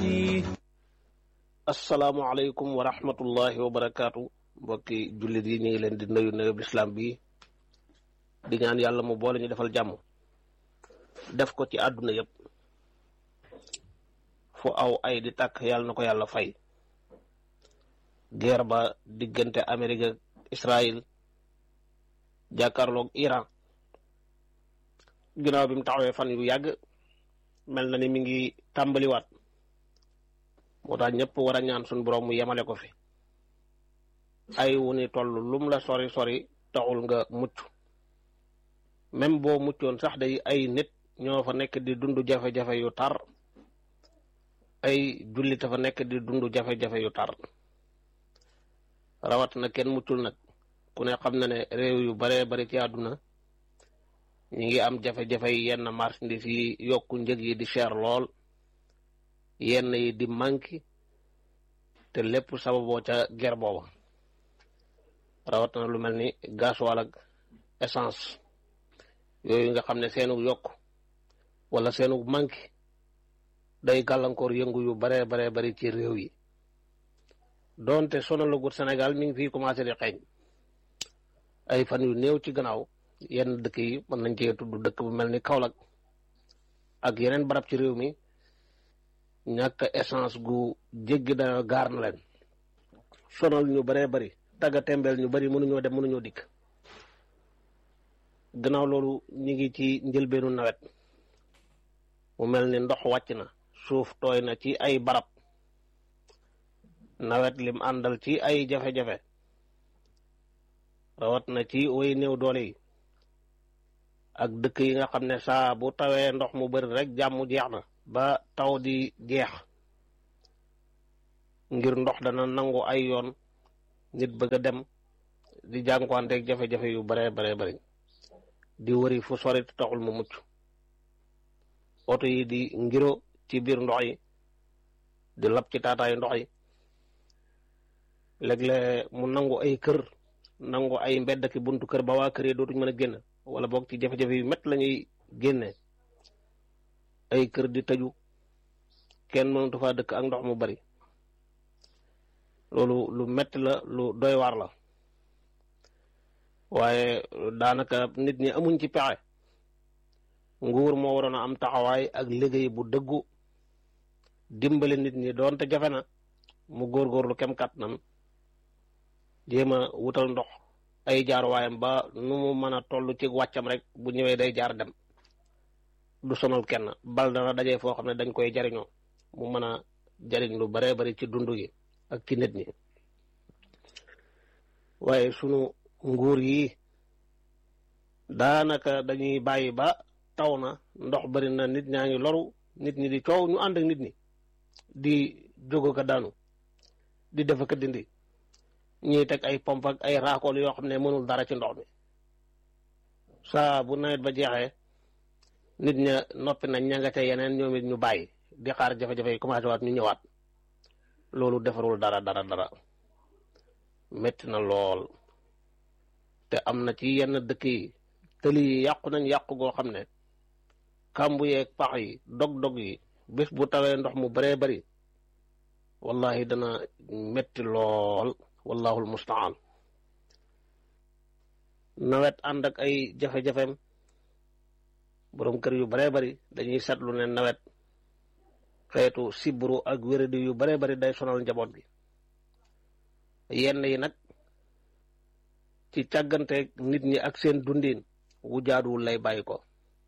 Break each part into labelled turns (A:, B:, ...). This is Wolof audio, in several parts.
A: بي
B: asalaamaaleykum wa rahmatullahi wa barakaatu mbokki jullit yi ñu ngi leen di nuyu nuyu lislaam bi di ñaan yàlla mu boole ñu defal jàmm def ko ci àdduna yëpp fu aw ay di tàkk yàlla na ko yàlla fay guerre ba diggante Amérique ak Israël jàkkaarloog Iran ginnaaw bi mu taxawee fan yu yàgg mel na ni mi ngi tàmbaliwaat moo tax ñëpp war a ñaan suñu borom mu yemale ko fi ay wu ni toll lum la sori sori taxul nga mucc même boo muccoon sax day ay nit ñoo fa nekk di dund jafe-jafe yu tar ay jullit fa nekk di dund jafe-jafe yu tar rawat na kenn muccul nag ku ne xam na ne réew yu baree bari ci àdduna ñi ngi am jafe-jafe yi yenn marchandise yi yokku njëg yi di cher lool yenn yi di manqué te lépp sababoo ca ger booba rawat na lu mel ni gasoil ak essence yooyu nga xam ne seenu yokk wala seenu manqué day gàllankoor yëngu yu baree baree bari ci réew yi doonte sonalagut Sénégal mi ngi fii commencé di xeeñ ay fan yu néew ci gannaaw yenn dëkk yi mën nañ cee tudd dëkk bu mel ni Kaolack ak yeneen barab ci réew mi ñàkk essence gu jéggi dana gaar na leen sonal ñu baree bari tagga tembeel ñu bari mënuñoo dem mënuñoo dikk gannaaw loolu ñu ngi ci njëlbeenu nawet mu mel ni ndox wàcc na suuf tooy na ci ay barab nawet lim àndal ci ay jafe-jafe rawat na ci way néew doole yi ak dëkk yi nga xam ne saa bu tawee ndox mu bari rek jàmm jeex na ba taw di jeex ngir ndox dana nangu ay yoon nit bëgg a dem di jànkuwanteeg jafe-jafe yu bare bare bari di wëri fu sori taxul mu mucc oto yi di ngiro ci biir ndox yi di lab ci taataayu ndox yi léeg-léeg mu nangu ay kër nangu ay mbedd ki buntu kër ba waa kër yi dootuñ mën a génn wala boog ci jafe-jafe yu métti la ñuy génne ay kër di tëju kenn mënatu faa dëkk ak ndox mu bari loolu lu metti la lu doy waar la waaye daanaka nit ñi amuñ ci pexe nguur moo waroon a am taxawaay ak liggéey bu dëggu dimbali nit ñi doonte jafe na mu góorgóorlu kem kàttanam jéem a wutal ndox ay jaaruwaayam ba nu mu mën a toll ci wàccam rek bu ñëwee day jaar dem du sonal kenn bal dana dajee foo xam ne dañ koy jariñoo mu mën a jariñ lu baree bari ci dund gi ak ci nit ñi waaye sunu nguur yi daanaka dañuy bàyyi ba taw na ndox bari na nit ñaa ngi loru nit ñi di coow ñu ànd ak nit ñi di jóg ka daanu di def ak dindi ñuy teg ay pompe ak ay raakool yoo xam ne mënul dara ci ndox mi saa bu nawet ba jeexee nit ña noppi nañ ña nga ca yeneen ñoom it ñu bàyyi di xaar jafe-jafe yi commencé waat ñu ñëwaat loolu defarul dara dara dara métti na lool te am na ci yenn dëkk yi tëli yi yàqu nañ yàqu goo xam ne kàmbu yeeg pax yi dog-dog yi bés bu tawee ndox mu baree bari wallahi dana métti lool wallahul mustaan nawet ànd ak ay jafe-jafeem borom kër yu baree bari dañuy seetlu ne nawet xeetu sibru ak wéradi yu baree bari day sonal njaboot gi yenn yi nag ci càggante nit ñi ak seen dundin wu jaaduwul lay bàyyi ko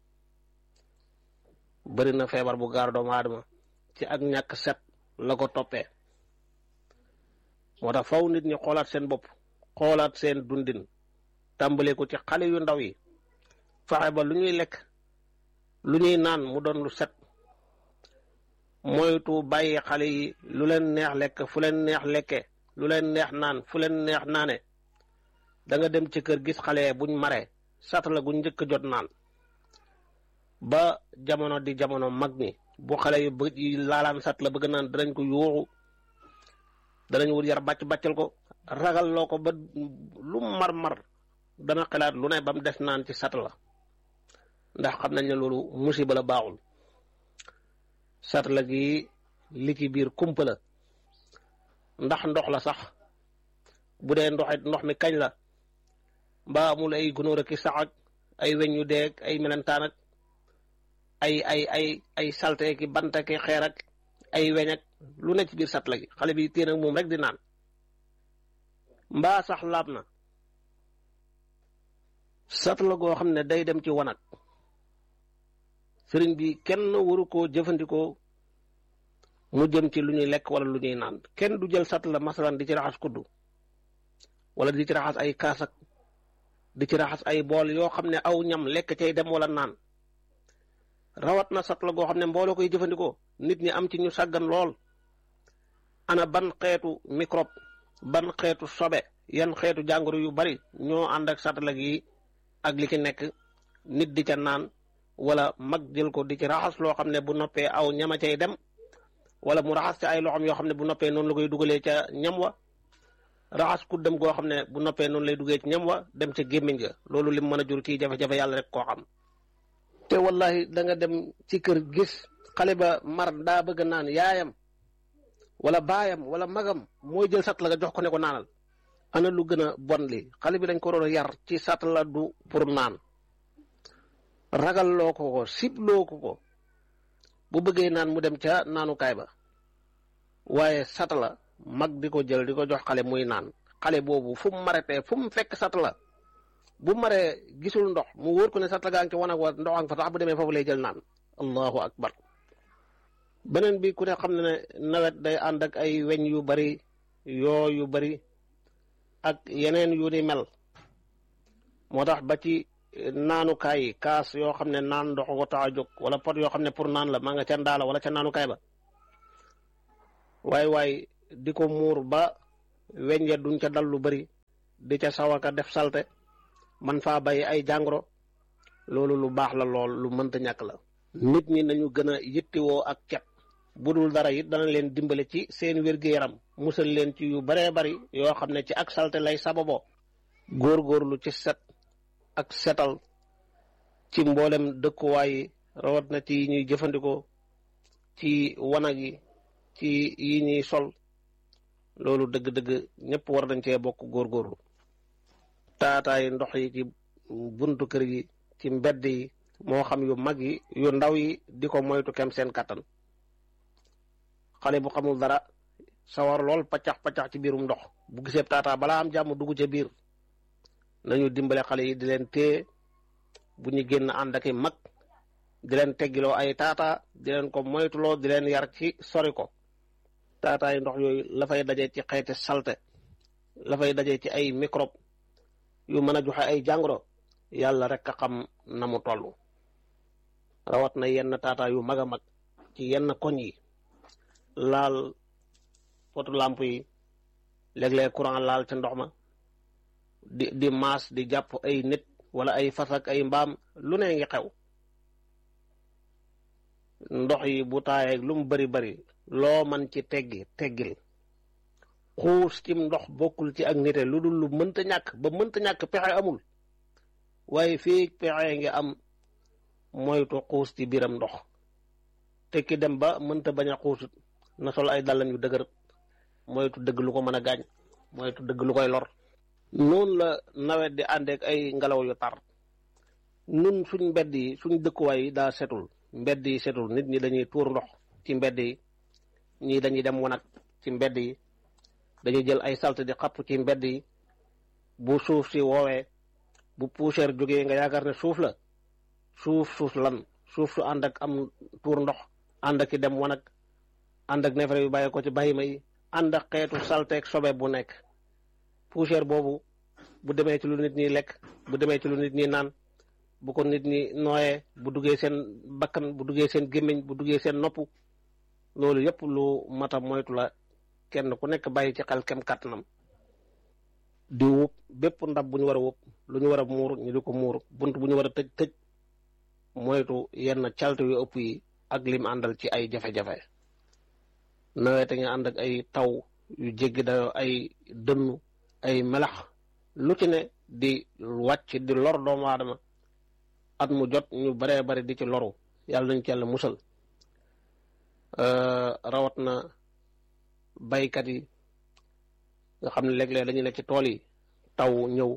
B: bari na feebar bu gaar doomu aadama ci ak ñàkk set la ko toppee moo tax faw nit ñi xoolaat seen bopp xoolaat seen dundin tàmbale ko ci xale yu ndaw yi fexe ba lu ñuy lekk lu ñuy naan mu doon lu set moytu bàyyi xale yi lu leen neex lekk fu leen neex lekke lu leen neex naan fu leen neex naane da nga dem ci kër gis xale buñ mare satala guñ njëkk jot naan ba jamono di jamono mag ñi bu xale yu bëgg yi laalaan sat la bëgg naan danañ ko yuuxu danañ wut yar bàcc bàccal ko ragal loo ko ba lu mar mar dana xalaat lu ne ba mu des naan ci sat la ndax xam nañ ne loolu musiba la baaxul sat la gi li ci biir kumpa la ndax ndox la sax bu dee ndox it ndox mi kañ la mbaa amul ay gunóor ak sax ak ay weñ yu deeg ay melentaan ak ay ay ay ay salte ki bant ak xeer ak ay weñ ak lu ne ci biir satla gi xale bi téen ak moom rek di naan mbaa sax laab na satla goo xam ne day dem ci wanag sëriñ bi kenn waru koo jëfandikoo mu jëm ci lu ñuy lekk wala lu ñuy naan kenn du jël satla masalan di ci raxas kuddu wala di ci raxas ay kaasak di ci raxas ay bool yoo xam ne aw ñam lekk cay dem wala naan rawat na satla goo xam ne mbooloo koy jëfandikoo nit ñi am ci ñu sàggan lool ana ban xeetu microbe ban xeetu sobe yan xeetu jàngoro yu bari ñoo ànd ak satala gi ak li ci nekk nit di ca naan wala mag jël ko di ci raxas loo xam ne bu noppee aw ñama cay dem wala mu raxas ca ay loxoom yoo xam ne bu noppee noonu la koy dugalee ca ñam wa raxas ku dem goo xam ne bu noppee noonu lay duggee ci ñam wa dem ca gémmiñ ga loolu lim mën a jur kii jafe-jafe yàlla rek koo xam te wallahi da nga dem ci kër gis xale ba mar daa bëgg naan yaayam wala baayam wala magam mooy jël sat la nga jox ko ne ko naanal ana lu gën a bon li xale bi dañ ko doon yar ci sat la du pour naan ragal loo ko ko sib loo ko ko bu bëggee naan mu dem ca naanukaay ba waaye sat la mag di ko jël di ko jox xale muy naan xale boobu fu mu maretee fu mu fekk sat la bu maree gisul ndox mu wóor ko ne sat la gaa ngi ci wanag wa ndox ang fa tax bu demee foofu lay jël naan allahu akbar beneen bi ku ne xam ne ne nawet day ànd ak ay weñ yu bari yoo yu bari ak yeneen yu ni mel moo tax ba ci naanukaay yi kaas yoo xam ne naan ndox ko tax a jóg wala pot yoo xam ne pour naan la maa nga ca ndaala wala ca naanukaay ba waaye waaye di ko muur ba weñ ya duñ ca dal lu bari di ca sawaka def salte man faa bay ay jàngoro loolu lu baax la lool lu mënta ñàkk la nit ñi nañu gën a yittiwoo ak cet bu dul dara it dana leen dimbale ci seen wér-gu-yaram musal leen ci yu baree bari yoo xam ne ci ak salte lay sababoo góorgóorlu ci set ak setal ci mboolem dëkkuwaay yi rawat na ci yi ñuy jëfandikoo ci wanag yi ci yi ñuy sol loolu dëgg-dëgg ñëpp war nañ cee bokk góorgóorlu taataay ndox yi ci buntu kër yi ci mbedd yi moo xam yu mag yi yu ndaw yi di ko moytu kem seen kattan xale bu xamul dara sawar lool paccax paccax ci biirum ndox bu gisee taataa balaa am jàmm dugg ca biir nañu dimbale xale yi di leen téye bu ñu génn ànd ak i mag di leen teggiloo ay taataa di leen ko moytuloo di leen yar ci sori ko taataay ndox yooyu la fay daje ci xeeti salte la fay daje ci ay microbe yu mën a joxe ay jàngoro yàlla rek a xam na mu toll rawat na yenn taataa yu mag a mag ci yenn koñ yi laal potu lamp yi léeg-léeg courant laal ca ndox ma di di maas di jàpp ay nit wala ay fas ak ay mbaam lu ne ngi xew ndox yi bu taayeeg lu mu bari bari loo man ci teggi teggil xuus ci ndox bokkul ci ak nite lu dul lu mënta ñàkk ba mënta ñàkk pexe amul waaye fii pexe ngi am moytu xuus ci biiram ndox te ki dem ba mënta bañ a xuusut na sol ay dàllam yu dëgër moytu dëgg lu ko mën a gaañ moytu dëgg lu koy lor noonu la nawet di àndeek ay ngelaw yu tar nun suñ mbedd yi suñ dëkkuwaay yi daa setul mbedd yi setul nit ñi dañuy tuur ndox ci mbedd yi ñii dañuy dem wanag ci mbedd yi dañuy jël ay salte di xapp ci mbedd yi bu suuf si woowee bu poussière jógee nga yaakaar ne suuf la suuf suuf lan suuf su ànd ak am tuur ndox ànd ak ki dem wanag ànd ak neefere yu bàyyi ko ci bàyyima yi ànd ak xeetu salteeg sobe bu nekk poussière boobu bu demee ci lu nit ñi lekk bu demee ci lu nit ñi naan bu ko nit ñi nooyee bu duggee seen bakkan bu duggee seen gémmiñ bu duggee seen nopp loolu yëpp lu mata moytu la kenn ku nekk bàyyi ci xel kem kàttanam di wub bépp ndab bu ñu war a wub lu ñu war a muur ñu di ko muur bunt bu ñu war a tëj tëj moytu yenn calte yu ëpp yi ak lim àndal ci ay jafe-jafe nawet nga ànd ak ay taw yu jéggi dayoo ay dënnu ay melax lu ci ne di wàcc di lor doomu aadama at mu jot ñu baree bari di ci loru yàlla nañ ci yàlla musal rawat na baykat yi nga xam ne léeg-léeg dañu ne ci tool yi taw ñëw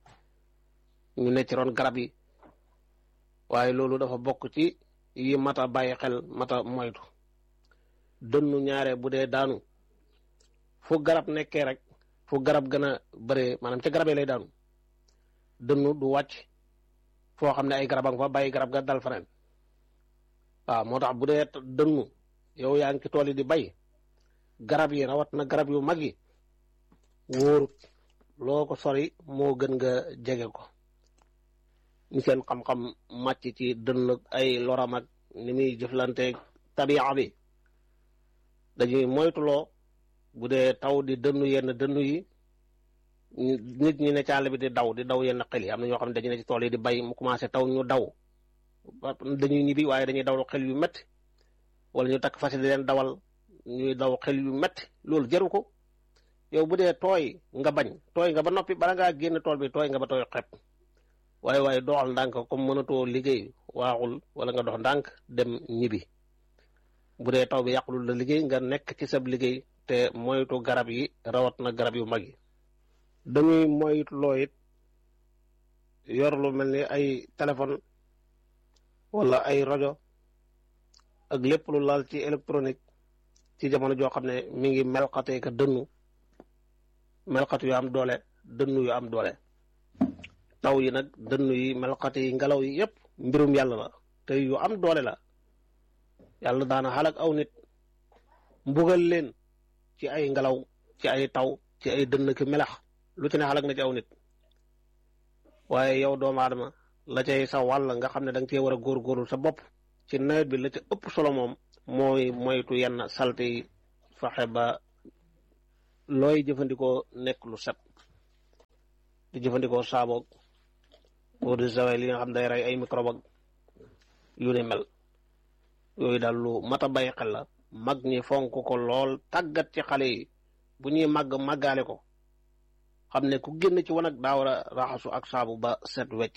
B: ñu ne ci ron garab yi waaye loolu dafa bokk ci yi mata bàyyi xel mata moytu dënnu ñaare bu dee daanu fu garab nekkee rek fu garab gën a bëree maanaam ca garab yi lay daanu dënnu du wàcc foo xam ne ay garab a nga fa bàyyi garab ga dal faneen waaw moo tax bu dee dënnu yow yaa ngi ci tool yi di bay garab yi rawat na garab yu mag yi wóorut loo ko sori moo gën nga jege ko ñu seen xam-xam màcc ci dënn ay loram ak ni muy jëflanteeg tabi'a bi dañuy moytuloo bu dee taw di dënnu yenn dënnu yi nit ñi ne ci àll bi di daw di daw yenn xel yi am na ñoo xam ne dañu ne ci tool yi di bay mu commencé taw ñu daw dañuy ñibbi waaye dañuy daw xel yu métti wala ñu takk fas di leen dawal ñuy daw xel yu métti loolu jaru ko yow bu dee tooy nga bañ tooy nga ba noppi bala ngaa génn tool bi tooy nga ba tooy xepp waaye waaye doxal ndànk comme mënatoo liggéey waaxul wala nga dox ndànk dem ñibbi bu dee taw bi yàqulul la liggéey nga nekk ci sab liggéey te moytu garab yi rawat na garab yu mag yi dañuy moytu loo it yor lu mel ni ay téléphone wala ay rajo ak lépp lu laal ci électronique ci jamono joo xam ne mi ngi melxatee ka dënnu melxat yu am doole dënnu yu am doole taw yi nag dënnu yi melxat yi ngelaw yi yépp mbirum yàlla la te yu am doole la yàlla daana xalak aw nit mbugal leen ci ay ngelaw ci ay taw ci ay dënn ki melax lu ci ne xalak na ci aw nit waaye yow doomu aadama la cay sa wàll nga xam ne da nga cee war a góorgóorlu sa bopp ci nawet bi la ca ëpp solo moom mooy moytu yenn salte yi fexe ba looy jëfandikoo nekk lu set di jëfandikoo saaboog eau de javel li nga xam day rey ay microbe ak yu ni mel yooyu daal lu mat a bàyyi xel la mag ñi fonk ko lool tàggat ci xale yi bu ñuy màgg màggaale ko xam ne ku génn ci wanag daa war a raxasu ak saabu ba set wecc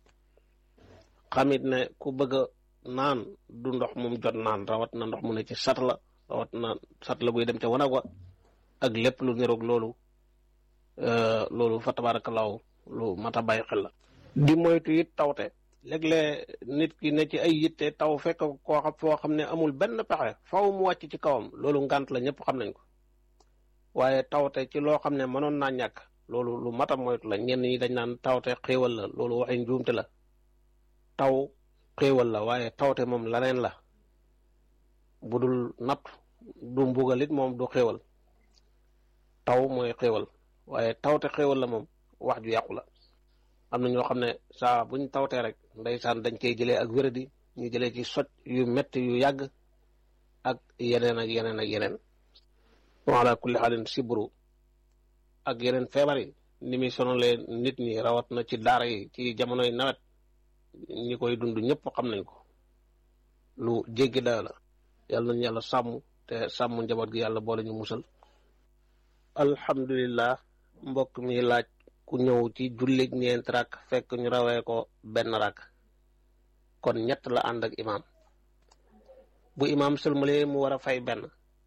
B: xamit ne ku bëgg a naan du ndox mum jot naan rawat na ndox mu ne ci sat la rawat na sat la buy dem ca wanag wa ak lépp lu niroog loolu loolu fa tabaarakallaahu lu mat a bàyyi xel la di moytu it tawte léeg-léeg nit ki ne ci ay yitte taw fekk koo xam foo xam ne amul benn pexe faw mu wàcc ci kawam loolu ngant la ñëpp xam nañ ko waaye tawte ci loo xam ne mënoon naa ñàkk loolu lu mat a moytu la ñenn ñi dañ naan tawte xéewal la loolu waxi njuumte la taw xéewal la waaye tawte moom laneen la bu dul natt du mbugal it moom du xéewal taw mooy xéewal waaye tawte xéewal la moom wax ju yàqu la am na ñoo xam ne saa buñ tawtee rek ndeysaan dañ koy jëlee ak wéradi ñu jëlee ci soj yu metti yu yàgg ak yeneen ak yeneen ak yeneen wala kulli xaalin sibru ak yeneen feebar yi ni muy sonalee nit ñi rawat na ci daara yi ci jamonoy nawet ñi koy dund ñëpp xam nañ ko lu jéggi dayo la yàlla nañu yàlla sàmm te sàmm njaboot gi yàlla boole ñu musal alhamdulillah mbokk mi laaj ku ñëw ci jullig ñeent rak fekk ñu rawee ko benn rak kon ñett la ànd ak imaam bu imaam sëlmalee mu war a fay benn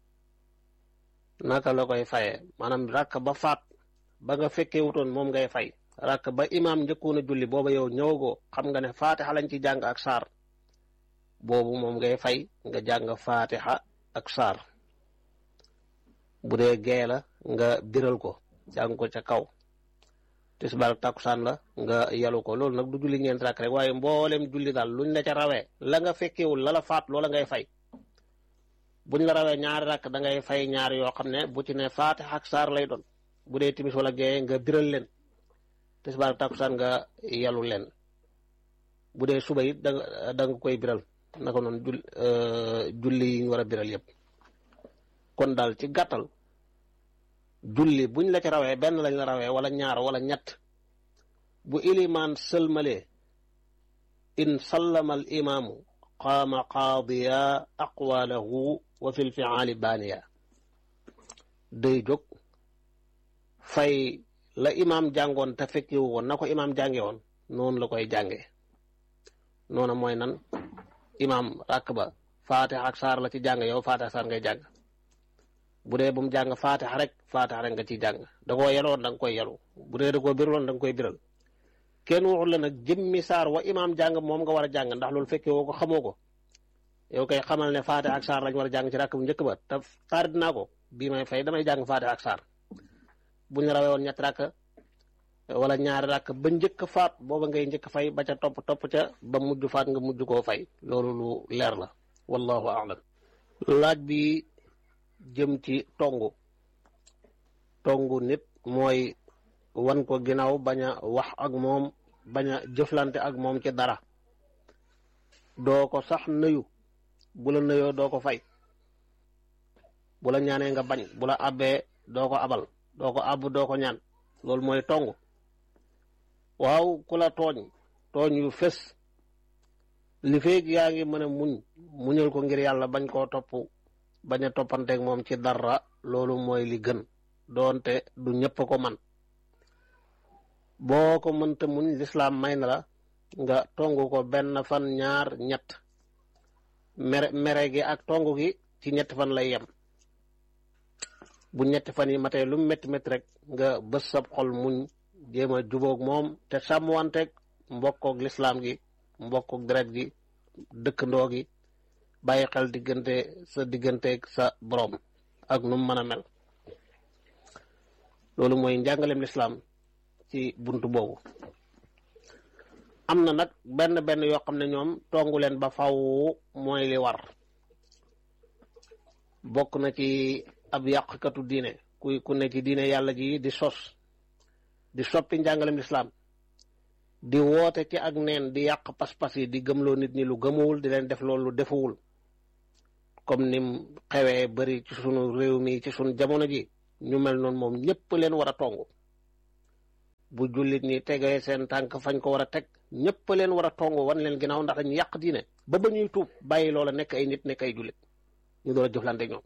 B: naka la koy fayee maanaam rakk ba faat ba nga fekkee wutoon moom ngay fay rakk ba imaam njëkkoon a julli booba yow ñëwagoo xam nga ne faatixa lañ ci jàng ak saar boobu moom ngay fay nga jàng faatixa ak saar bu dee gee la nga biral ko jàng ko ca kaw tisbaar takkusaan la nga yalu ko loolu nag du julli ñeent rakk rek waaye mboolem julli daal luñ la ca rawee la nga fekkewul la la faat loola ngay fay buñ la rawee ñaari rakk da ngay fay ñaari yoo xam ne bu ci ne faatixa ak saar lay doon bu dee timis wala gee nga biral leen tisbaar takkusaan nga yalu leen bu dee suba it da nga da nga koy biral naka noonu jul julli yi ñu war a biral yëpp kon daal ci gàttal julli buñ la ci rawee benn lañ la rawee wala ñaar wala ñett bu ilimaan sëlmalee in sallama al imaamu qaama qaadiya aqwalahu wa fi lfiaali baaniya day jóg fay la imaam jàngoon te fekkiwu woon na ko imaam jànge woon noonu la koy jànge noona mooy nan imaam ràkk ba faatiha ak saar la ci jàng yow faatiha saar ngay jàng bu dee bu mu jàng faatiha rek faatiha rek nga ciy jàng da koo yeloon da nga koy yelu bu dee da koo biraloon da nga koy biral kenn waxul la nag jëmmi saar wa imaam jàng moom nga war a jàng ndax loolu fekkee woo ko xamoo ko yow kay xamal ne faatiha ak saar lañ war a jàng ci rakk bu njëkk ba te saar dinaa ko bii may fay damay jàng faatiha ak saar bu ñu rawee woon ñetti rakk wala ñaari rakk ba njëkk faat booba ngay njëkk fay ba ca topp topp ca ba mujj faat nga mujj koo fay loolu lu leer la wallahu a'lam laaj bi jëm ci tongu tongu nit mooy wan ko ginnaaw bañ a wax ak moom bañ a jëflante ak moom ci dara doo ko sax nuyu bu la nuyoo doo ko fay bu la ñaanee nga bañ bu la abbee doo ko abal doo ko àbb doo ko ñaan loolu mooy tongu waaw ku la tooñ tooñ yu fës li feeg yaa ngi mën a muñ muñal ko ngir yàlla bañ koo topp bañ a toppanteeg moom ci dara loolu mooy li gën doonte du ñëpp ko man boo ko mënta muñ lislaam may na la nga tongu ko benn fan ñaar ñett mere mere gi ak tongu gi ci ñetti fan lay yem bu ñetti fan yi matee lu métti métti rek nga bës sab xol muñ jéem a jubóog moom te sàmmwanteeg mbokkoog lislaam gi mbokkoog deret gi dëkkandoo gi bàyyi xel diggante sa digganteeg sa borom ak nu mu mën a mel loolu mooy njàngaleem lislaam ci buntu boobu am na nag benn benn yoo xam ne ñoom tongu leen ba faw mooy li war bokk na ci ab yàqkatu diine kuy ku ne ci diine yàlla ji di sos di soppi njàngalem lislaam di woote ci ak neen di yàq pas-pas yi di gëmloo nit ñi lu gëmuwul di leen def loolu lu defuwul comme nim xewee bari ci sunu réew mi ci sunu jamono ji ñu mel noonu moom ñëpp leen war a tongu bu jullit ñi tegee seen tànk fañ ko war a teg ñëpp leen war a tongu wan leen ginnaaw ndax dañu yàq diine ba ba ñuy tuub bàyyi loola nekk ay nit nekk ay jullit ñu door a jëflante ñoom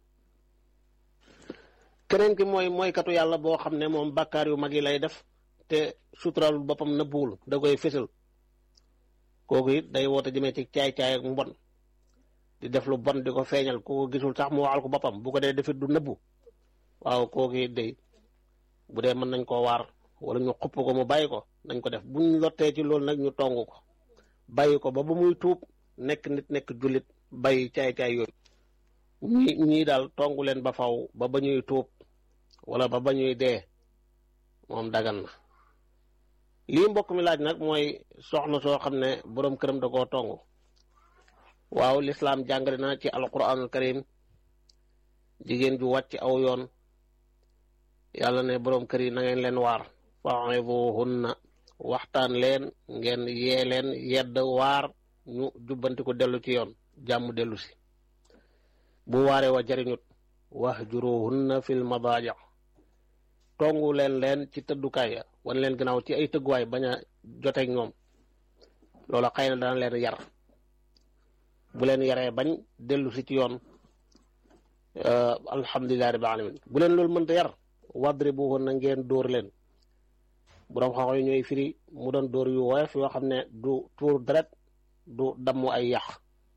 B: keneen ki mooy mooykatu yàlla boo xam ne moom bàkkaar yu mag yi lay def te suturaalul boppam nëbbuwul da koy fésal kooku it day woote jëmee ci caay-caay ak mbon di def lu bon di ko feeñal ku ko gisul sax mu waxal ko boppam bu ko dee defit du nëbbu waaw kooku it day bu dee mën nañ koo waar wala ñu xupp ko mu bàyyi ko nañ ko def buñ lottee ci loolu nag ñu tongu ko bàyyi ko ba ba muy tuub nekk nit nekk jullit bàyyi caay-caay yooyu ñi ñii daal tongu leen ba faw ba ba ñuy tuub wala ba ba ñuy dee moom dagan na lii mbokk mi laaj nag mooy soxna soo xam ne boroom këram da koo tongu waaw lislaam jàngale na ci alquranul karim jigéen ju wàcc aw yoon yàlla ne boroom kër yi na ngeen leen waar fa'izuhunna waxtaan leen ngeen yee leen yedd waar ñu jubbanti ko dellu ci yoon jàmm dellu si bu waaree wa jariñut wahjuruhunna fil madaaji tongu leen leen ci tëddukaay ya wan leen gannaaw ci ay tëgguwaay bañ a joteeg ñoom loola xëy na dana leen yar bu leen yaree bañ dellu si ci yoon alhamdulillahi rabbil alamin bu leen loolu mënta yar wadribuhunna ngeen dóor leen borom xam-xam yi ñooy firi mu doon dóor yu woyof yoo xam ne du tuur deret du dammu ay yàq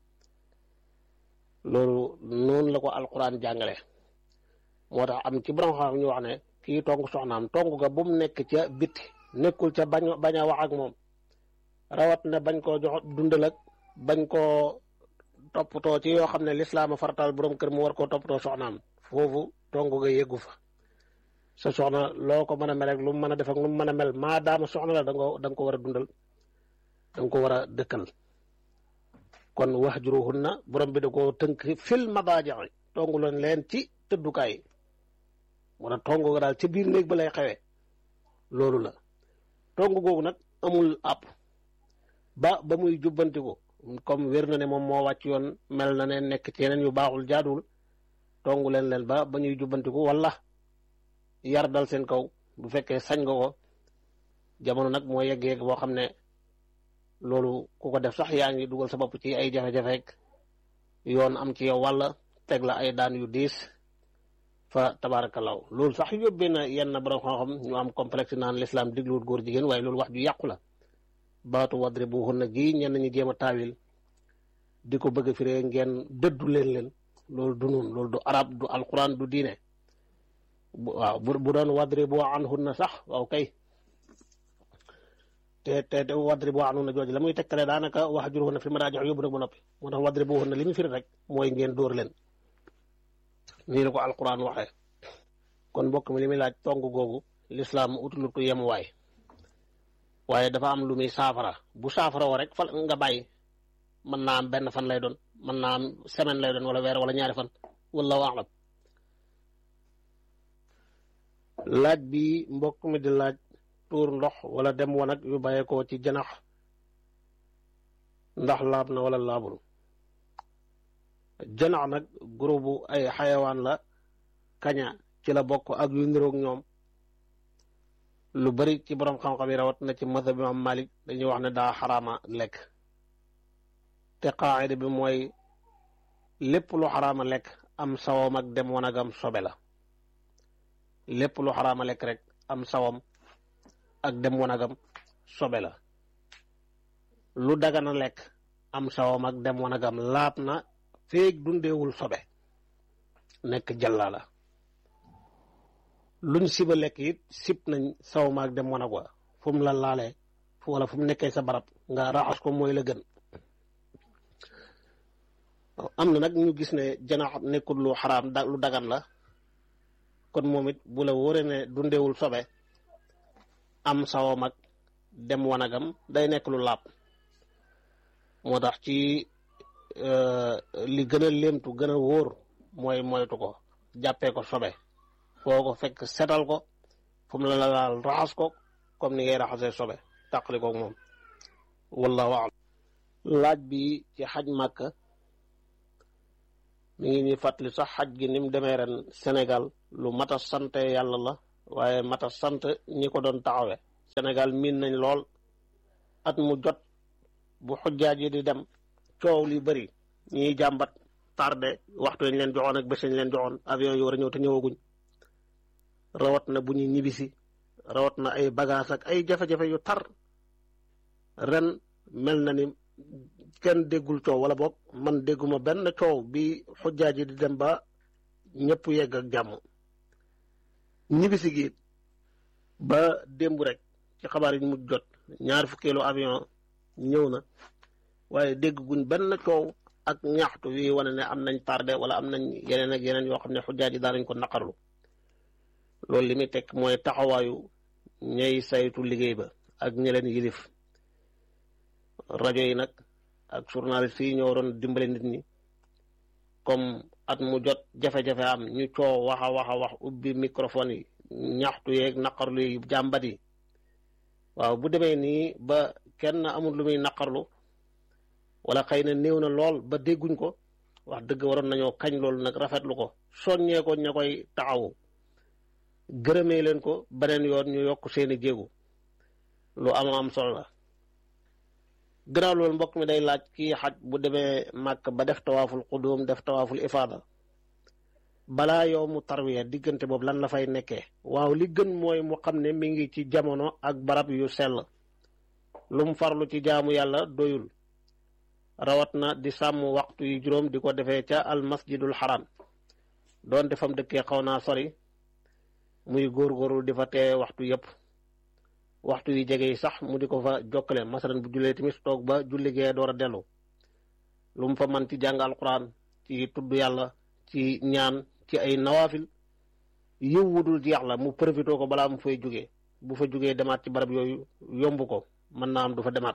B: loolu noonu la ko alquran jàngale moo tax am ci borom xam-xam ñu wax ne kii tong soxnaam tong ga bu mu nekk ca bitti nekkul ca bañ bañ a wax ak moom rawat na bañ koo jox dundal ak bañ koo toppatoo ci yoo xam ne lislaama farataal borom kër mu war koo toppatoo soxnaam foofu tong ga yeggu fa sa soxna loo ko mën a mel ak lu mu mën a def ak lu mu mën a mel maa daama soxna la da nga da nga ko war a dundal da nga ko war a dëkkal kon wahjuruhunna borom bi da koo tënk fil madaaji tongu leen leen ci tëddukaay yi moo tax tongu ga daal ca biir néeg ba lay xewee loolu la tongu googu nag amul àpp ba ba muy jubbantiku comme wér na ne moom moo wàcc yoon mel na ne nekk ci yeneen yu baaxul jaaduwul tongu leen leen ba ba ñuy jubbantiku wala yar dal seen kaw bu fekkee sañ nga ko jamono nag moo yegg yegg boo xam ne loolu ku ko def sax yaa ngi dugal sa bopp ci ay jafe-jafe yoon am ci yow walla teg la ay daan yu diis fa tabaarakallaahu loolu sax yóbbee na yenn borom xam-xam ñu am complexe naan l'islam digluwut góor jigéen waaye loolu wax ju yàqu la baatu wadribuhunna gi ñenn ñi jéem a taawil di ko bëgg a firee ngeen dëddu leen leen loolu du nun loolu du arab du alquran du diine waaw bu bu doon wadribu anhunna sax waaw kay te te te wadribu anhunna jooju la muy tegtale daanaka wahjuruhunna fil madaaji' yóbbu nag ba noppi moo tax wadribuhunna li mu firi rek mooy ngeen dóor leen nii la ko alquran waxee kon mbokk mi li muy laaj tong googu lislaam utalut ko yemuwaay waaye dafa am lu muy saafara bu saafara woo rek fa nga bàyyi mën naa am benn fan lay doon mën naa am semaine lay doon wala weer wala ñaari fan wallahu a'lam laaj bi mbokk mi di laaj tuur ndox wala dem wanag yu bàyyeekoo ci janax ndax laab na wala laabul janax nag groupe ay xayawaan la kaña ci la bokk ak yu niroog ñoom lu bari ci borom xam-xam yi rawat na ci mazhab bi Imam Malik dañuy wax ne daa xaraama lekk te qaayida bi mooy lépp lu xaraama lekk am sawam ak dem wanagam sobe la lépp lu xaraama lekk rek am sawam ak dem wanagam sobe la lu dagana lekk am sawam ak dem wanagam laab na feeg dundeewul sobe nekk jàllaa la luñ siba lekk it sib nañ sawam ak dem wanag wa fu mu la laalee wala fu mu nekkee sa barab nga raxas ko mooy la gën am na nag ñu gis ne janax nekkul lu xaraam da lu dagan la kon moom it bu la wóoree ne dundeewul sobe am sawam ak dem wanagam day nekk lu laab moo tax ci li gën a léemtu gën a wóor mooy moytu ko jàppee ko sobe foo ko fekk setal ko fu mu la laal raxas ko comme ni ngay raxasee sobe tàqali koog moom wallahu a'lam laaj bi ci xaj màkka mi ngi ñuy fàttali sax xaj gi ni mu demee ren Sénégal lu mat a sant yàlla la waaye mat a sant ñi ko doon taxawe Sénégal miin nañ lool at mu jot bu xujjaaj yi di dem coow li bëri ñiy jàmbat tardé waxtu lañ leen joxoon ak bés lañ leen joxoon avion yi war a ñëw te ñëwaguñ rawat na bu ñuy ñibbisi rawat na ay bagage ak ay jafe-jafe yu tar ren mel na ni kenn déggul coow wala boog man dégguma benn coow bi xujjaaj yi di dem ba ñëpp yegg ak jàmm ñibbisi gi ba démb rek ci xabaar yi mu jot ñaar fukkeelu avion ñëw na waaye dégg guñ benn coow ak ñaxtu wi wane ne am nañ tardé wala am nañ yeneen ak yeneen yoo xam ne xujjaaj yi daanañ ko naqarlu loolu li muy teg mooy taxawaayu ñay saytu liggéey ba ak ñi leen yilif rajo yi nag ak journaliste yi ñoo waroon dimbale nit ñi comme at mu jot jafe-jafe am ñu coow wax a wax a wax ubbi microphone yi ñaxtu yeeg naqarlu yi jàmbat yi waaw bu demee nii ba kenn amul lu muy naqarlu wala xëy na néew na lool ba dégguñ ko wax dëgg waroon nañoo kañ loolu nag rafetlu ko soññee ko ña koy taxawu gërëmee leen ko beneen yoon ñu yokk seeni jéegu lu am am solo la gannaaw loolu mbokk mi day laaj kii xaj bu demee màkk ba def tawaaful qudum def tawaaful ifaada balaa yow mu tarwiya diggante boobu lan la fay nekkee waaw li gën mooy mu xam ne mi ngi ci jamono ak barab yu sell lu mu farlu ci jaamu yàlla doyul rawat na di sàmm waxtu yu juróom di ko defee ca al masjidul xaram doon defam dëkkee xaw naa sori muy góorgóorlu di fa tee waxtu yëpp waxtu yi jege yi sax mu di ko fa jokkale masalan bu jullee timis toog ba julli gee door a dellu lu mu fa man ci jàng alquran ci tudd yàlla ci ñaan ci ay nawaafil yiw wudul jeex la mu profité ko balaa mu fay jógee bu fa jógee demaat ci barab yooyu yomb ko mën naa am du fa demaat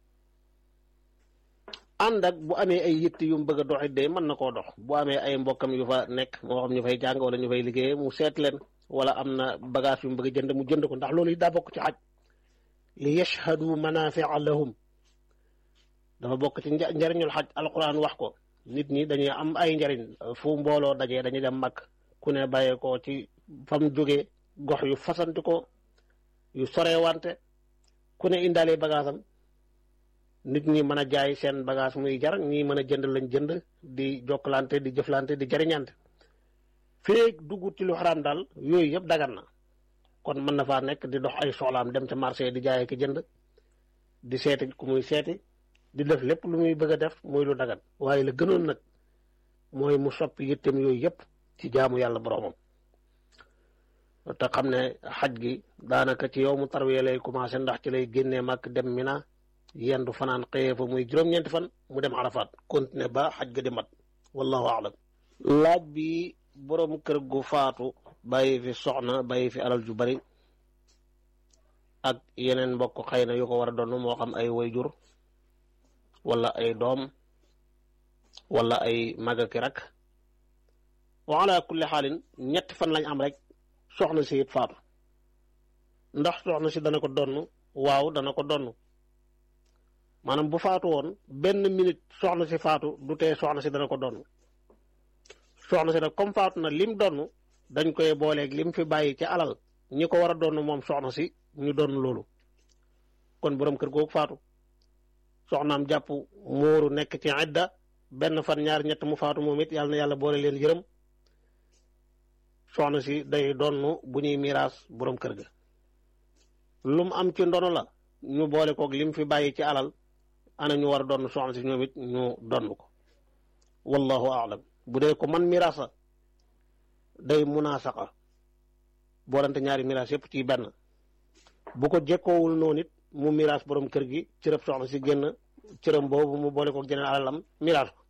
B: ànd ak bu amee ay yitt yu mu bëgg a doxit de mën na koo dox bu amee ay mbokkam yu fa nekk moo xam ñu fay jàng wala ñu fay liggéey mu seet leen wala am na bagage yu mu bëgg a jënd mu jënd ko ndax loolu it daa bokk ci xaj li yashhadu manafia lahum dafa bokk ci njariñul xaj alquran wax ko nit ñi dañuy am ay njariñ fu mbooloo dajee dañuy dem mag ku ne bàyyee ko ci fam jógee gox yu fasanti ko yu sorewante ku ne indaale bagaasam nit ñi mën a jaay seen bagage muy jar ñi mën a jënd lañ jënd di jokkalante di jëflante di jariñante feeg dugg ci lu xaraam daal yooyu yëpp dagan na kon mën na faa nekk di dox ay soxlaam dem ca marché di jaay ki jënd di seeti ku muy seeti di def lépp lu muy bëgg a def muy lu dagan waaye la gënoon nag mooy mu soppi yittem yooyu yëpp ci jaamu yàlla boroomam te xam ne xaj gi daanaka ci yow mu tarwiya lay commencé ndax ci lay génnee mag dem mina yendu fanaan xëyee fa muy juróom-ñeenti fan mu dem arafaat continuer ba xaj ga di mat wallahu aalam laaj bi boroom kër gu faatu bàyyi fi soxna bàyyi fi alal ju bari ak yeneen mbokk xëy na yu ko war a doon moo xam ay wayjur wala ay doom wala ay magaki rak wa ala kulli xaalin ñetti fan lañ am rek soxna si it faatu ndax soxna si dana ko donn waaw dana ko donn maanaam bu faatu woon benn minute soxna si faatu du tee soxna si dana ko donn soxna si nag comme faatu na lim donn dañ koy booleeg lim fi bàyyi ci alal ñi ko war a donn moom soxna si ñu donn loolu kon borom kër googu faatu soxnaam jàpp muuru nekk ci idda benn fan ñaar ñett mu faatu moom it yàlla na yàlla boole leen yërëm soxna si day donn bu ñuy miraas borom kër ga lu mu am ci ndono la ñu boole koog lim fi bàyyi ci alal ana ñu war a donn soxna si ñoom it ñu donn ko wallahu aalam bu dee ko man miraasa day munaasaqa boolante ñaari miraas yëpp ci benn bu ko jekkoowul noonu it mu miraas borom kër gi cërëb soxna si génn cërëm boobu mu boole ko jeneen alalam miraas ko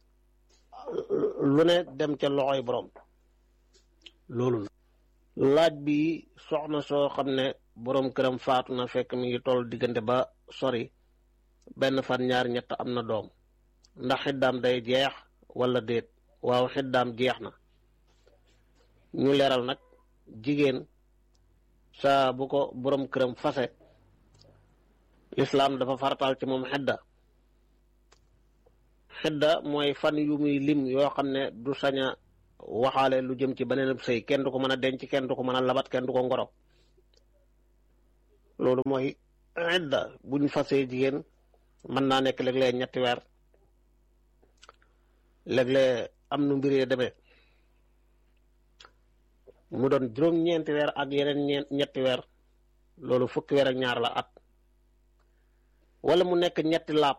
B: lu ne dem ca loxoy borom loolu la laaj bi soxna soo xam ne borom këram faatu na fekk mi ngi toll diggante ba sori benn fan ñaar ñett am na doom ndax xiddaam day jeex wala déet waaw xiddaam jeex na ñu leeral nag jigéen saa bu ko borom këram fase lislaam dafa farataal ci moom xedda xedda mooy fan yu muy lim yoo xam ne du sañ a waxaale lu jëm ci beneen sëy kenn du ko mën a denc kenn du ko mën a labat kenn du ko ngoro loolu mooy xedda buñ fasee jigéen mën naa nekk léeg-léeg ñetti weer léeg-léeg am nu mbir yi demee mu doon juróom-ñeenti weer ak yeneen ñeent ñetti weer loolu fukki weer ak ñaar la at wala mu nekk ñetti laab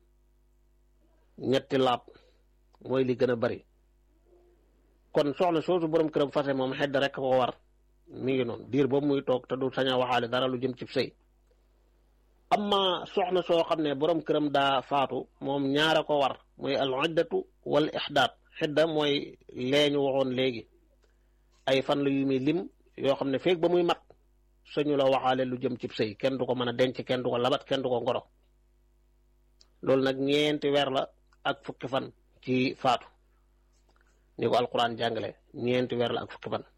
B: ñetti laab mooy li gën a bari kon soxna soosu borom këram fase moom xedd rek ko war mi ngi noonu diir boobu muy toog te du sañ a waxaale dara lu jëm ci sëy amma soxna soo xam ne borom këram daa faatu moom ñaara ko war mooy al iddatu wal ixdaat xidda mooy leeñu waxoon léegi ay fan la yu muy lim yoo xam ne feeg ba muy mat sañu la waxaale lu jëm ci sëy kenn du ko mën a denc kenn du ko labat kenn du ko ngoro loolu nag ñeenti weer la ak fukki fan ci faatu ni ko alquran jàngale ñeenti weer la ak fukki fan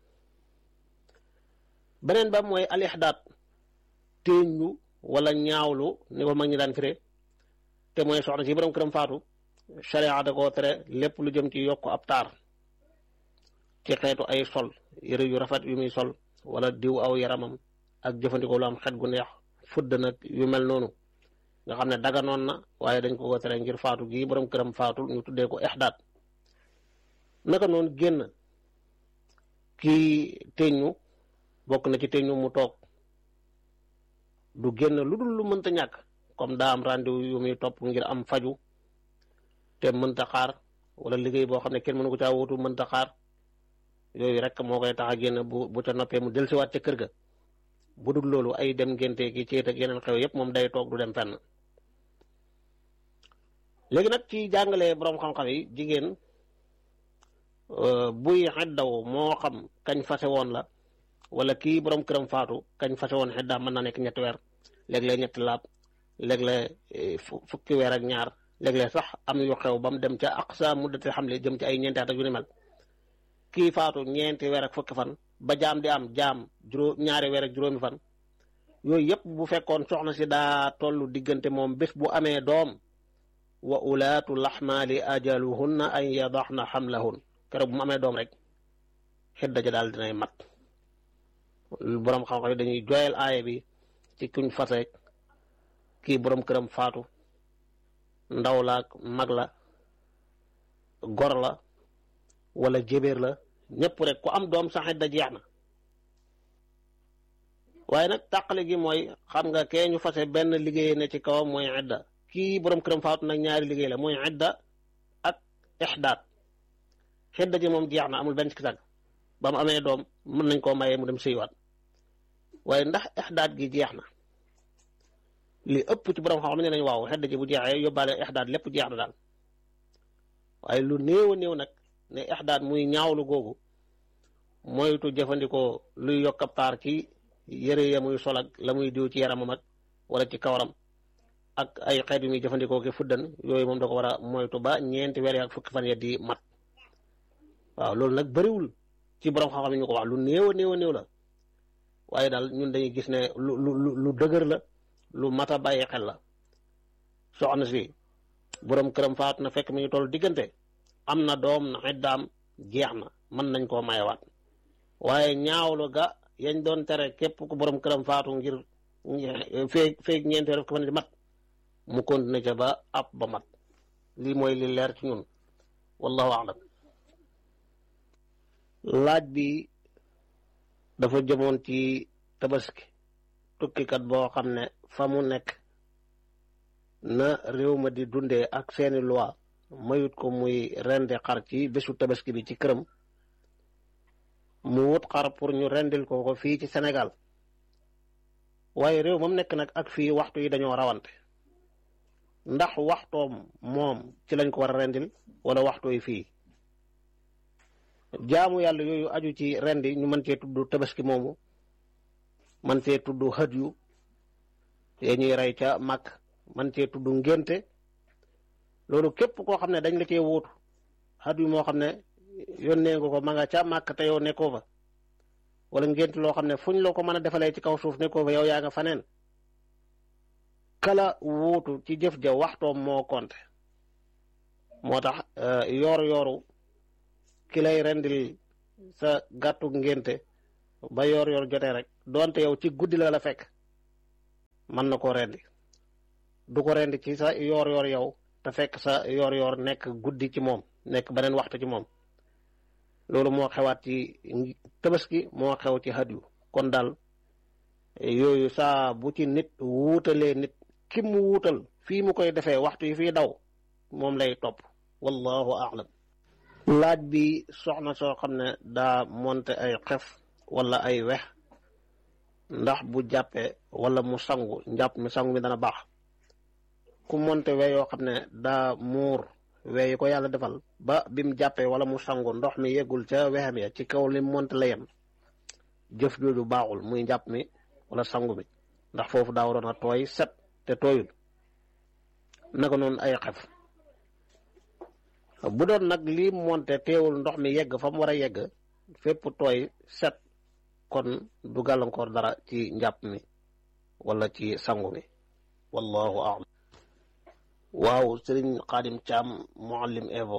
B: beneen ba mooy al ixdaat téeñu wala ñaawlu ni ko mag ñi daan firee te mooy soxna si borom këram faatu sharia da koo tere lépp lu jëm ci yokk ab taar ci xeetu ay sol yëre yu rafet yu muy sol wala diw aw yaramam ak jëfandikoo lu am xet gu neex fudd nag yu mel noonu nga xam ne daganoon na waaye dañ ko ko tere ngir faatu gii borom këram faatu ñu tuddee ko ixdaat naka noonu génn kii teñu bokk na ci teñu mu toog du génn lu dul lu mënta ñàkk comme daa am rendez-vous yu muy topp ngir am faju te mënta xaar wala liggéey boo xam ne kenn mënu ko caa wutu mënta xaar yooyu rek moo koy tax a génn bu bu ca noppee mu dellusiwaat ca kër ga bu dul loolu ay dem ngénte ki céet ak yeneen xew yépp moom day toog du dem fenn léegi nag ci jàngale boroom xam-xam yi jigéen buy xeddaw moo xam kañ fase woon la wala kii borom këram faatu kañ fase woon xeddaam mën naa nekk ñetti weer léeg-léeg ñetti laab léeg-léeg fukki weer ak ñaar léeg-léeg sax am yu xew ba mu dem ca aqsa muddati xamle jëm ci ay ñeenti at ak yu ni mel kii faatu ñeenti weer ak fukki fan ba jaam di am jaam juróom ñaari weer ak juróomi fan yooyu yëpp bu fekkoon soxna si daa tollu diggante moom bés bu amee doom wa ulaatu laxmaali ajaluhunna an yadaxna xamlahun keroog bu mu amee doom rek xidda ja daal dinay mat boroom xam-xam yi dañuy joyal aaya bi ci kuñ faseek kii boroom këram faatu ndaw la ak mag la gor la wala jébéer la ñëpp rek ku am doom sax xidda jeex na waaye nag tàqale gi mooy xam nga kee ñu fase benn liggéey ne ci kawam mooy xidda kii borom këram faatu nag ñaari liggéey la mooy idda ak ixdaat xidda ji moom jeex na amul benn ci sàgg ba mu amee doom mën nañ koo mayee mu dem sëywaat waaye ndax ixdaat gi jeex na li ëpp ci borom xam ne nañ waaw xidda ji bu jeexee yóbbaale ixdaat lépp jeex na daal waaye lu néew a néew nag ne ixdaat muy ñaawlu googu moytu jëfandikoo luy yokk ab taar ci yëre ya muy sol ak la muy diw ci yaramam ak wala ci kawaram ak ay xeet yu muy jëfandikoo ki fuddan yooyu moom da ko war a moytu ba ñeenti weer ak fukki fan ya di mat waaw loolu nag bëriwul ci borom xam-xam yi ñu ko wax lu néew a néew a néew la waaye daal ñun dañuy gis ne lu lu lu dëgër la lu mat a bàyyi xel la soxna si borom këram faatu na fekk mi ngi toll diggante am na doom na xiddaam jeex na mën nañ koo mayewaat waaye ñaawlu ga yañ doon tere képp ku borom këram faatu ngir feeg feeg ñeenti weer ko fan di mat mu continué ca ba ab ba mat lii mooy li leer ci ñun wallahu alam laaj bi dafa jëmoon ci tabaski tukkikat boo xam ne fa mu nekk na réew ma di dundee ak seeni loi mayut ko muy rendi xar ci bésu tabaski bi ci këram mu wut xar pour ñu rendil ko ko fii ci Sénégal waaye réew moom nekk nag ak fii waxtu yi dañoo rawante ndax waxtoom moom ci lañ ko war a rendil wala waxtu yi fii jaamu yàlla yooyu aju ci rendi ñu mën cee tudd tabaski moomu man cee tudd xët yu te ñuy rey ca màkk man cee tudd ngénte loolu képp koo xam ne dañ la cee wóotu xët yu moo xam ne yónnee nga ko ma nga ca màkk te yow nekkoo fa wala ngénte loo xam ne fuñ la ko mën a defalee ci kaw suuf nekkoo fa yow yaa nga faneen kala wuutu ci jëf ja waxtoom moo konte moo tax yoor yooru ki lay rendil sa gàttu ngénte ba yoor yoor jotee rek doonte yow ci guddi la la fekk mën na koo rendi du ko rendi ci sa yoor yoor yow te fekk sa yoor yoor nekk guddi ci moom nekk beneen waxtu ci moom loolu moo xewaat ci tabaski moo xew ci hadiyu kon daal yooyu saa bu ci nit wuutalee nit ki mu wuutal fii mu koy defee waxtu yi fii daw moom lay topp wallahu a'lam laaj bi soxna soo xam ne daa monte ay xef wala ay wex ndax bu jàppee wala mu sangu njàpp mi sangu mi dana baax ku monte we yoo xam ne daa muur we yi ko yàlla defal ba bim jàppee wala mu sangu ndox mi yeggul ca wexam ya ci kaw li monte la yem jëf jooju baaxul muy njàpp mi wala sangu mi ndax foofu daa waroon a tooy set te tooyul naka noonu ay xef bu doon nag lii monte teewul ndox mi yegg fa mu war a yegg fépp tooy set kon du gàllankoor dara ci njàpp mi wala ci sangu mi wallahu a'lam waaw sëriñ xaadim caam muallim evo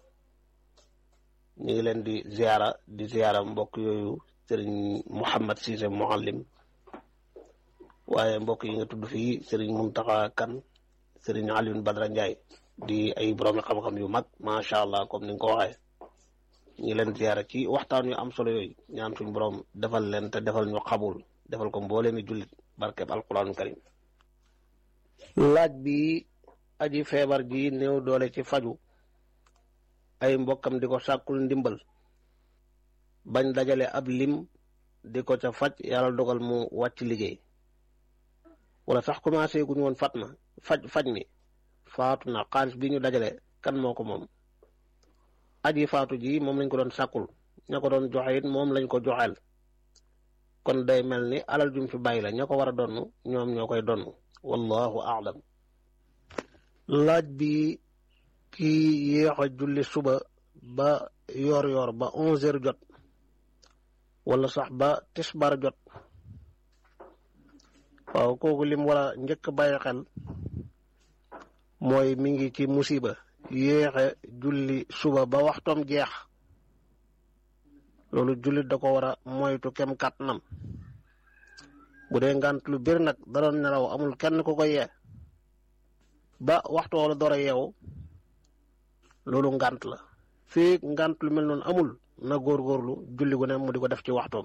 B: ñu ngi leen di ziara di ziara mbokk yooyu sëriñ muhammad siise muallim waaye mbokk yi nga tudd fii sëriñ muntaxa kan sëriñ alioune badra njaay di ay borom xam-xam yu mag macha allah comme ni nga ko waxee ñu ngi leen ziara ci waxtaan yu am solo yooyu ñaan suñu borom defal leen te defal ñu xabul defal ko mboolee mi jullit barkeb alquranul karim laaj bi aji feebar ji néew doole ci faju ay mbokkam di ko sàkkul ndimbal bañ dajale ab lim di ko ca faj yàlla dogal mu wàcc liggéey wala sax commencé guñu woon fat na faj faj mi faatu na xaalis bi ñu dajale kan moo ko moom aji faatu ji moom lañ ko doon sàkkul ña ko doon joxe it moom lañ ko joxeel kon day mel ni alal jum fi bàyyi la ña ko war a donn ñoom ñoo koy donn wallahu a'lam laaj bi kii yéex a julli suba ba yoor yoor ba onze heures jot wala sax ba tisbar jot waaw kooku lim war a njëkk bàyyi xel mooy mi ngi ci musiba yéexe julli suba ba waxtoom jeex loolu jullit da ko war a moytu kem kàttanam bu dee ngant lu bir nag da doon nelaw amul kenn ku ko yee ba waxtu wala door a yeewu loolu ngant la fii ngant lu mel noonu amul na góorgóorlu julli gu ne mu di ko def ci waxtoom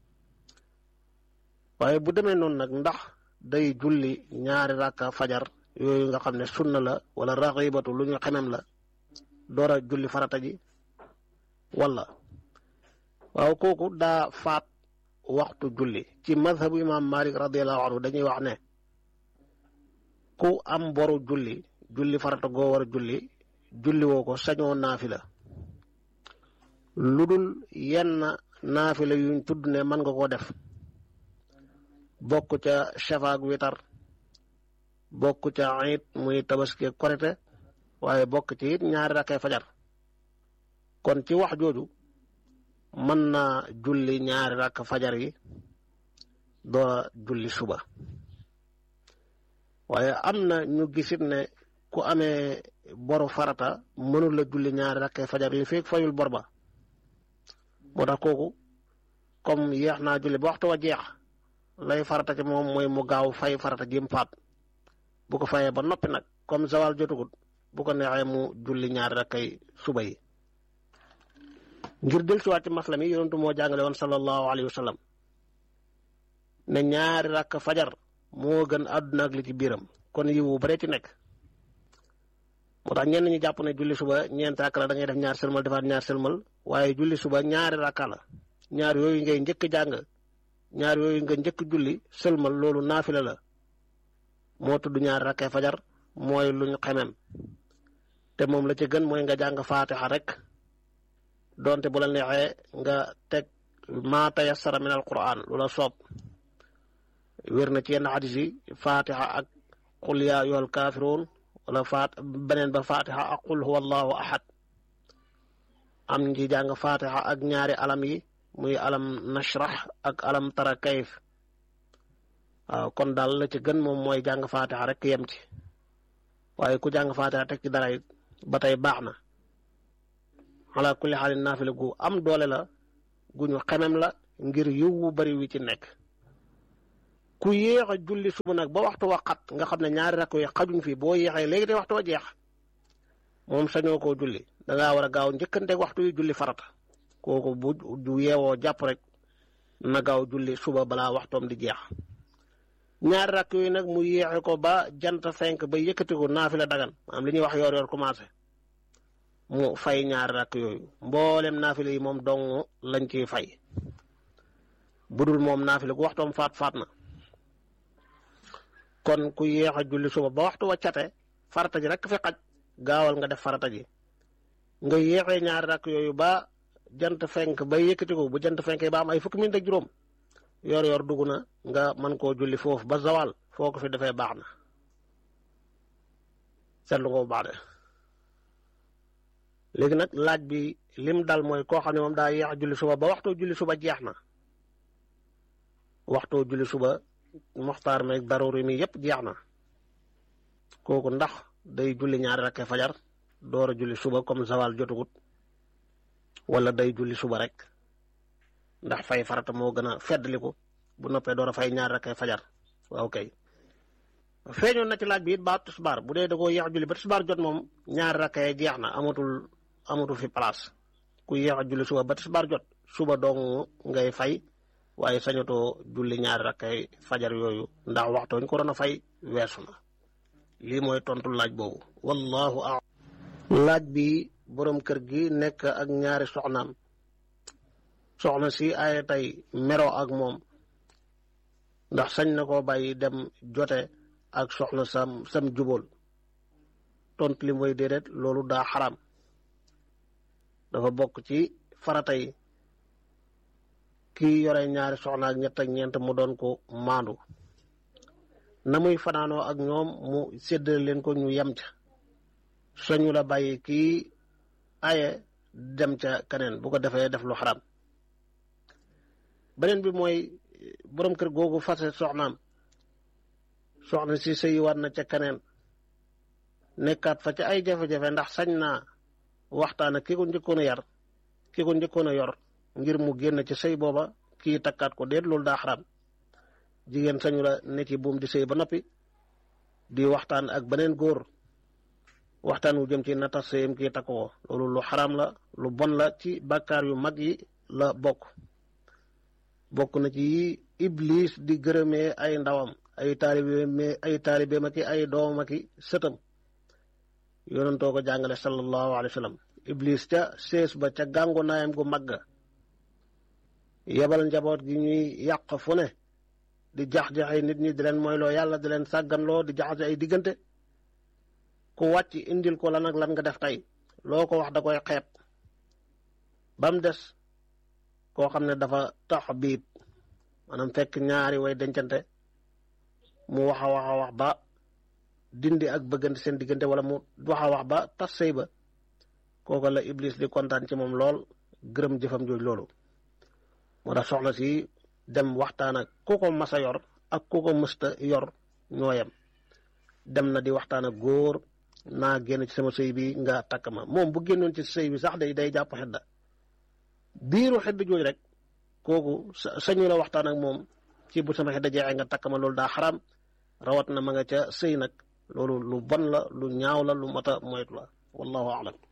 B: waaye bu demee noonu nag ndax day julli ñaari rakka fajar yooyu nga xam ne sunna la wala raxibatu lu ñu xemem la door a julli farata ji wala waaw kooku daa faat waxtu julli ci madhabu imam malik radiallahu anhu dañuy wax ne ku am boru julli julli farata goo war a julli julli woo ko sañoo naafila lu dul yenn naafila yuñ tudd ne mën nga koo def bokk ca shafaak witar bokk ca it muy tabaski korite waaye bokk ci it ñaari rakkay fajar kon ci wax jooju mën na julli ñaari rakk fajar yi doo julli suba waaye am na ñu gisit ne ku amee boru farata mënul la julli ñaari rakkay fajar li fekk fayul bor ba moo tax kooku comme yeex naa julli ba waxtu wa jeex lay farata ci moom mooy mu gaaw fay farata jim faat bu ko fayee ba noppi nag comme zawal jotugut bu ko neexee mu julli ñaari rakkay suba yi ngir del siwaat ci masla mi yonentu moo jàngale woon sallallahu alayhi wa sallam ne ñaari rakk fajar moo gën àdduna ak li ci biiram kon yiwu bare ci nekk moo tax ñenn ñi jàpp ne julli suba ñeenti rakk la da ngay def ñaar sëlmal defaat ñaar sëlmal waaye julli suba ñaari rakka la ñaar yooyu ngay njëkk jàng ñaar yooyu nga njëkk julli sëlmal loolu naafila la moo tudd ñaari rakkay fajar mooy lu ñu xemem te moom la ci gën mooy nga jàng faatixa rek donte bu la neexee nga teg maa tayassara min al quran lu la soob wér na ci yenn xadis yi faatixa ak qul yaa ayyuhal kaafiruun wala faat beneen ba faatixa ak qul huwa allahu ahad am ngi jàng faatixa ak ñaari alam yi muy alam nashrah ak alam tara kayf waaw kon daal la ci gën moom mooy jàng faatixa rek yem ci waaye ku jàng faatixa teg ci dara ba tey baax na ala kulli xaalin naafila gu am doole la gu ñu xemem la ngir yiw wu bari wi ci nekk ku yéex a julli suba nag ba waxtu waxat nga xam ne ñaari rakk yi xajuñ fi boo yéexee léegi te waxtu wa jeex moom sañoo koo julli dangaa war a gaaw njëkkanteeg waxtu yi julli farata kooku bu du yeewoo jàpp rek na gaaw julli suba balaa waxtoom di jeex ñaari rakk yooyu nag mu yéexe ko ba jant fenk ba yëkkati ko naafila dagan am li ñuy wax yor yor commencé mu fay ñaari rakk yooyu mboolem naafila yi moom dong lañ ciy fay budul moom naafila gu waxtoom faat faat na kon ku yéex a julli suba ba waxtu wa cate farata ji rek fi xaj gaawal nga def farata ji nga yéexee ñaari rakk yooyu ba jant fenk ba yëkkati ko bu jant fenk ba am ay fukki minute ak juróom yor yor dugg na nga mën koo julli foofu ba zawal foo ko fi defee baax na seetlu ko bu baax de léegi nag laaj bi lim dal mooy koo xam ne moom daa yéex a julli suba ba waxtoo julli suba jeex na waxtoo julli suba moxtaar meeg daruri mi yëpp jeex na kooku ndax day julli ñaari rakkee fajar door a julli suba comme zawal jotugut wala day julli suba rek ndax fay farata moo gën a feddliku bu noppee door a fay ñaari rakkee fajar waaw kay feeñoon na ci laaj bi it ba tisbaar bu dee da koo yéex a julli ba tisbaar jot moom ñaari rakkee jeex na amatul amatul fi place ku yéex a julli suba ba tisbaar jot suba dong ngay fay waaye sañatoo julli ñaari rakkay fajar yooyu ndax waxtoo ñu ko doon a fay weesu na lii mooy tontu laaj boobu wallahu a laaj bi borom kër gi nekk ak ñaari soxnaam soxna si ay tey mero ak moom ndax sañ na koo bàyyi dem jote ak soxna sam sam jubóol tontu li mooy déedéet loolu daa xaram dafa bokk ci farata yi kii yore ñaari soxna ak ñett ak ñeent mu doon ko maandu na muy fanaanoo ak ñoom mu séddale leen ko ñu yem ca soñu la bàyyi kii aye dem ca keneen bu ko defee def lu xaram beneen bi mooy borom kër googu fase soxnaam soxna si sëyiwaat na ca keneen nekkaat fa ca ay jafe-jafe ndax sañ naa waxtaan ak ki ko njëkkoon a yar ki ko njëkkoon a yor ngir mu génn ci sëy booba kii takkaat ko déet loolu daa xaram jigéen sañu la ne ci buum di sëy ba noppi di waxtaan ak beneen góor waxtaan wu jëm ci na tas sëyam kii takk ko loolu lu xaram la lu bon la ci bàkkaar yu mag yi la bokk bokk na ci iblis di gërëmee ay ndawam
A: ay taalibe ay taalibe ma ki ay doomam ki sëtam yonantoo ko jàngale sallallahu alayhi wa sallam iblis ca sees ba ca gàngu naayam gu magga yebal njaboot gi ñuy yàq fu ne di jax-jaxay nit ñi di leen mooyloo yàlla di leen sàgganloo di jaxase ay diggante ku wàcc indil ko lan ak lan nga def tey loo ko wax da koy xeeb ba mu des koo xam ne dafa tax biib maanaam fekk ñaari way dencante mu wax a wax a wax ba dindi ak bëggante seen diggante wala mu wax a wax ba tas sëy ba kooku la iblis di kontaan ci moom lool gërëm jëfam jooj loolu moo tax soxna si dem waxtaan ak ku ko mas a yor ak ku ko mësta yor ñooyam dem na di waxtaan ak góor naa génn ci sama sëy bi nga takk ma moom bu génnoon ci sëy bi sax day day jàpp xedda biiru xedd jooj rek kooku sañu la waxtaan ak moom ci bu sama xedda jeexee nga takk ma loolu daa xaram rawat na ma nga ca sëy nag loolu lu bon la lu ñaaw la lu mata moytu la wallahu alam